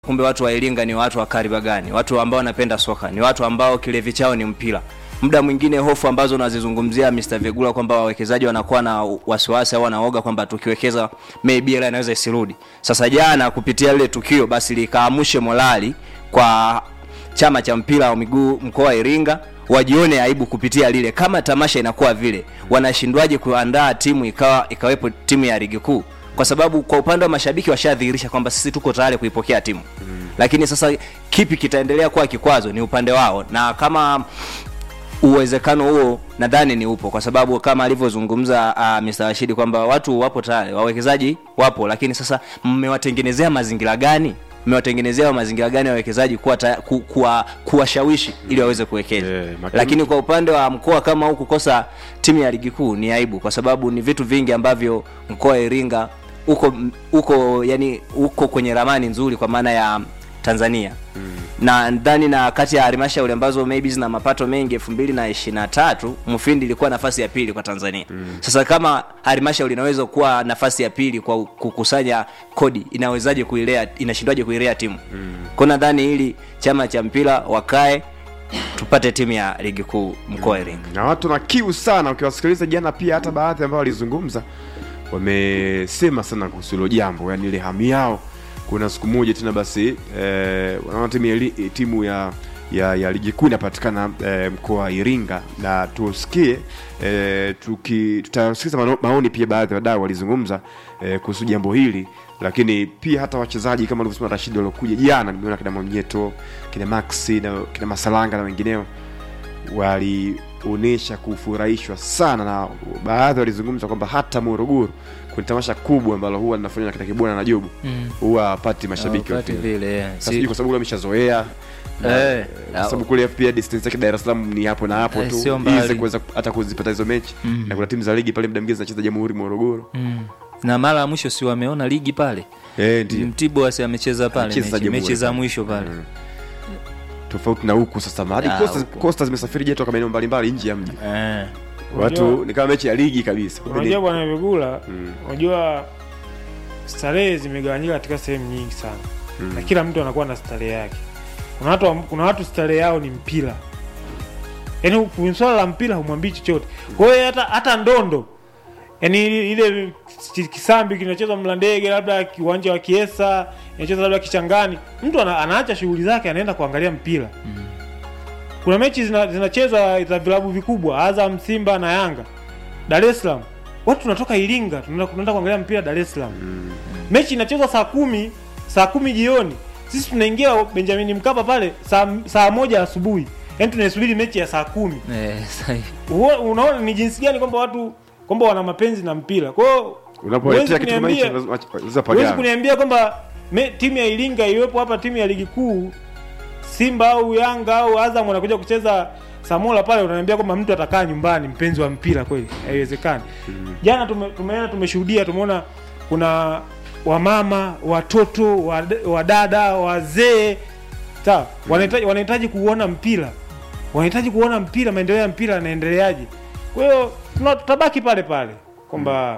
kumbe watu wa Iringa ni watu wa kariba gani, watu ambao wanapenda soka, ni watu ambao kilevi chao ni mpira. Muda mwingine hofu ambazo unazizungumzia Mr. Vegula kwamba wawekezaji wanakuwa na wasiwasi au wanaoga kwamba tukiwekeza maybe hela inaweza isirudi. Sasa jana kupitia lile tukio basi likaamushe morali kwa chama cha mpira wa miguu mkoa wa Iringa wajione aibu kupitia lile. Kama tamasha inakuwa vile, wanashindwaje kuandaa timu ikawa ikawepo timu ya ligi kuu? Kwa sababu kwa upande wa mashabiki washadhihirisha kwamba sisi tuko tayari kuipokea timu mm. Lakini sasa kipi kitaendelea kuwa kikwazo ni upande wao, na kama uwezekano huo nadhani ni upo, kwa sababu kama alivyozungumza uh, Mr. Rashidi kwamba watu wapo tayari, wawekezaji wapo, lakini sasa mmewatengenezea mazingira gani? mmewatengenezea mazingira gani wawekezaji kuwa ku, kuwa kuwashawishi ili waweze kuwekeza Yeah, makini- lakini kwa upande wa mkoa kama huu kukosa timu ya ligi kuu ni aibu kwa sababu ni vitu vingi ambavyo mkoa wa Iringa uko uko yani uko kwenye ramani nzuri kwa maana ya Tanzania mm. na ndani na kati ya halmashauri ambazo maybe zina mapato mengi elfu mbili na ishirini na tatu Mufindi ilikuwa nafasi ya pili kwa Tanzania mm. Sasa kama halmashauri inaweza kuwa nafasi ya pili kwa kukusanya kodi, inawezaje kuilea, inashindwaje kuilea timu mm. kwa nadhani hili chama cha mpira wakae tupate timu ya ligi kuu mkoa wa Iringa. na watu na kiu sana ukiwasikiliza jana pia hata baadhi ambao walizungumza wamesema sana kuhusu hilo jambo yani ile hamu yao kuna siku moja tena basi eh, wanaona timu ya, li- timu ya ya, ya ligi kuu inapatikana eh, mkoa wa Iringa na tusikie eh, tuki tutasikiza mano- maoni pia baadhi ya wadau walizungumza eh, kuhusu jambo hili lakini pia hata wachezaji kama alivyosema Rashid waliokuja jana nimeona kina Mwamnyeto kina Maxi na kina Masalanga na wengineo walionyesha kufurahishwa sana na baadhi walizungumza kwamba hata Morogoro kwenye tamasha kubwa ambalo huwa linafanywa na kina Kibwana na Jobu Mm. huwa hapati mashabiki wa Wakati mpira. vile eh, Sasa si- sijui kwa sababu ameshazoea Eh, kwa sababu kule pia distance yake Dar es Salaam ni hapo na hapo Eh, tu sio mbali. easy kuweza hata kuzipata hizo mechi Mm. na kuna timu za ligi pale muda mwingine zinacheza Jamhuri Morogoro mm. na mara ya mwisho si wameona ligi pale eh ndio mtibwa si amecheza pale Amecheza mechi, Jamhuri mechi za pale. mwisho pale Mm. tofauti na huku sasa hadi Ah, Costa huku. Costa zimesafiri je toka maeneo mbalimbali nje ya mji eh. watu Unajua- ni kama mechi ya ligi kabisa Kumbe ni- unajua bwana Vigula Mm. unajua starehe zimegawanyika katika sehemu nyingi sana Mm. na kila mtu anakuwa na starehe yake kuna watu kuna watu starehe yao ni mpira yaani kwenye swala la mpira humwambii chochote kwa hiyo hata hata ndondo yaani ile ki- kisambi kinachezwa mlandege labda kiwanja wa kiesa inachezwa labda kichangani mtu ana, anaacha shughuli zake anaenda kuangalia mpira kuna mechi zina- zinachezwa za vilabu vikubwa azam simba na yanga dar es salaam watu tunatoka iringa tunaenda tunaenda kuangalia mpira dar es salaam Mm. mechi inachezwa saa kumi saa kumi jioni sisi tunaingia benjamin mkapa pale saa, saa moja asubuhi yaani tunaisubiri mechi ya saa kumi Eh, sahi. Huo- unaona ni jinsi gani kwamba watu kwamba wana mapenzi na mpira kwa hiyo unapoletea huwezi kitu kama hicho kuniambia- lazima- lazima huwezi pagawe. kuniambia kwamba me- timu ya iringa iwepo hapa timu ya ligi kuu simba au yanga au azam wanakuja kucheza samola pale unaniambia kwamba mtu atakaa nyumbani mpenzi wa mpira kweli haiwezekani jana tume, tumeona tumeshuhudia tumeona kuna wamama watoto wad- wadada wazee sawa wanahitaji wanahitaji kuona mpira wanahitaji kuona mpira maendeleo ya mpira yanaendeleaje kwa hiyo tuna- tutabaki pale pale kwamba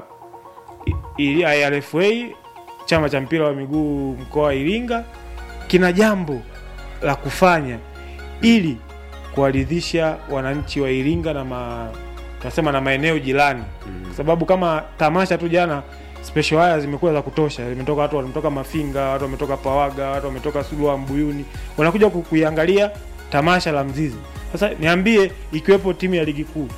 i- i- IRFA chama cha mpira wa miguu mkoa wa Iringa kina jambo la kufanya ili kuwaridhisha wananchi wa Iringa na ma, tunasema na maeneo jirani kwa sababu kama tamasha tu jana special haya zimekuwa za kutosha zimetoka watu wametoka Mafinga watu wametoka Pawaga watu wametoka Sulua Mbuyuni wanakuja ku- kuiangalia tamasha la Mzizi sasa niambie ikiwepo timu ya ligi kuu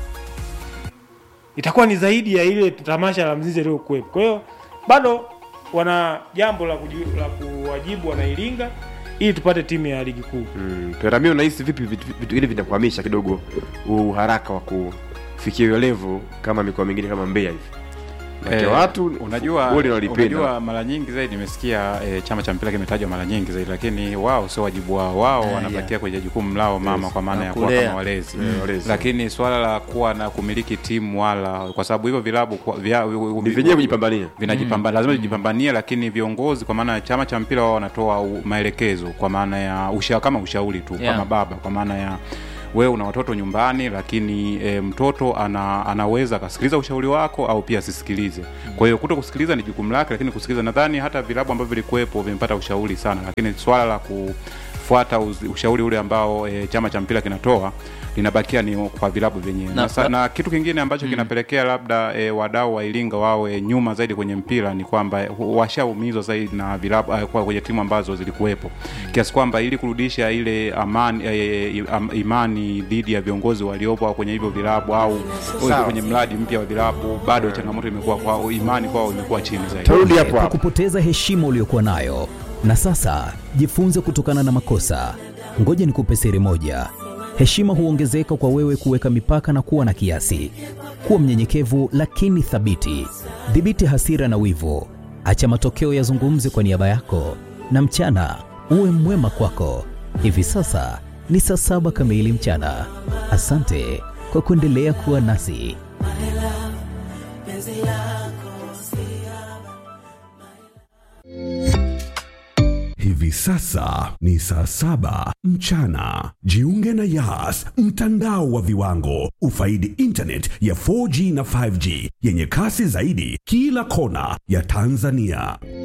itakuwa ni zaidi ya ile tamasha la Mzizi iliyokuwepo kwa hiyo bado wana jambo la, kuji- la kuwajibu wanairinga ili tupate timu ya ligi kuu Mm, Peramio unahisi vipi vitu vitu hivi vinakwamisha kidogo huu uharaka wa kufikia hiyo level kama mikoa mingine kama Mbeya hivi? Maana Eh, watu unajua goli wanalipenda. unajua mara nyingi zaidi nimesikia eh, chama cha mpira kimetajwa mara nyingi zaidi lakini wao sio wajibu wao wao Ah, wanabakia yeah. kwenye jukumu lao mama Yes. kwa maana Na ya kuwa kulea. kama walezi Eh, walezi. lakini swala la kuwa na kumiliki timu wala kwa sababu hivyo vilabu kwa- vya, Ni vyenyewe kujipambania. vinajipamba lazima vijipambanie lakini viongozi kwa maana ya chama cha mpira wao wanatoa u- maelekezo kwa maana ya usha, kama ushauri tu Yeah. kama baba kwa maana ya wewe una watoto nyumbani lakini e, mtoto ana, anaweza akasikiliza ushauri wako au pia asisikilize kwa hiyo kuto kusikiliza ni jukumu lake lakini kusikiliza nadhani hata vilabu ambavyo vilikuwepo vimepata ushauri sana lakini swala la kufuata uz- ushauri ule ambao e, chama cha mpira kinatoa linabakia ni kwa vilabu vyenyewe Na- na, na, na kitu kingine ambacho kinapelekea labda e, wadau wa Iringa wawe nyuma zaidi kwenye mpira ni kwamba hu- washaumizwa zaidi na vilabu eh, kwa kwenye timu ambazo zilikuwepo kiasi kwamba ili kurudisha ile amani, e, am, imani dhidi ya viongozi waliopo kwenye hivyo vilabu au Sawa. kwenye mradi mpya wa vilabu bado changamoto imekuwa kwa imani kwao imekuwa chini zaidi tarudi hapo kwa hapo kupoteza heshima uliyokuwa nayo na sasa jifunze kutokana na makosa ngoja nikupe siri moja heshima huongezeka kwa wewe kuweka mipaka na kuwa na kiasi kuwa mnyenyekevu lakini thabiti dhibiti hasira na wivu acha matokeo yazungumze kwa niaba yako na mchana uwe mwema kwako hivi sasa ni saa saba kamili mchana asante kwa kuendelea kuwa nasi Hivi sasa ni saa saba mchana. Jiunge na Yas, mtandao wa viwango. Ufaidi internet ya 4G na 5G yenye kasi zaidi kila kona ya Tanzania.